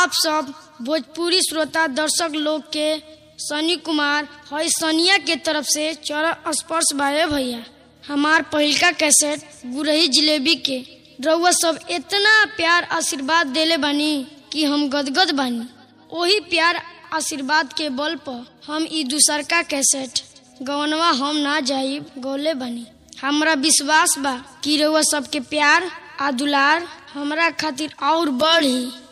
आप सब भोजपुरी श्रोता दर्शक लोग के सनी कुमार हई सनिया के तरफ से चरण स्पर्श बाए भैया हमार पहिलका कैसेट गुरही जिलेबी के रउआ सब इतना प्यार आशीर्वाद देले बानी कि हम गदगद बानी ओही प्यार आशीर्वाद के बल पर हम ई दूसरका कैसेट गवनवा हम ना जाइब गौले बानी हमरा विश्वास बा कि रउआ सबके प्यार आ दुलार हमरा खातिर और बढ़ी